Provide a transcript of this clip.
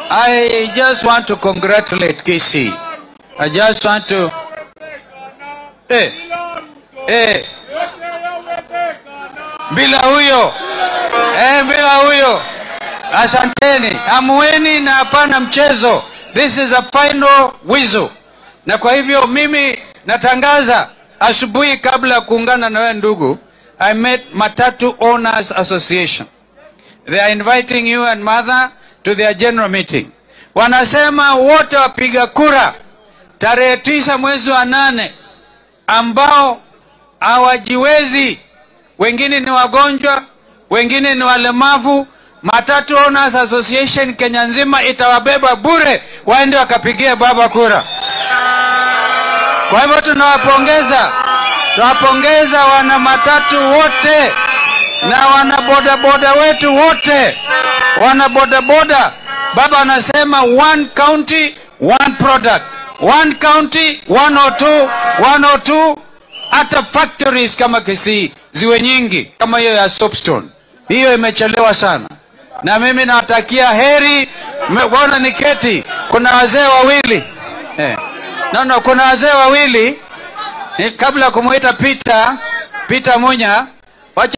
I just want to congratulate KC. I just want to. Eh, eh, bila huyo eh, bila huyo. Asanteni, amueni na hapana mchezo. This is a final whistle, na kwa hivyo mimi natangaza asubuhi, kabla ya kuungana na wewe ndugu, I met Matatu Owners Association. They are inviting you and mother to their general meeting. Wanasema wote wapiga kura tarehe tisa mwezi wa nane ambao hawajiwezi, wengine ni wagonjwa, wengine ni walemavu. Matatu Owners Association Kenya nzima itawabeba bure, waende wakapigia baba kura. Kwa hivyo tunawapongeza, tunawapongeza wana matatu wote na wana bodaboda wetu wote, wana bodaboda. Baba anasema one county one product, one county 102 102. Hata factories kama Kisii ziwe nyingi kama hiyo ya Soapstone, hiyo imechelewa sana. Na mimi nawatakia heri. Mbona niketi, kuna wazee wawili eh. No, no, kuna wazee wawili eh, kabla ya kumwita Peter Peter Munya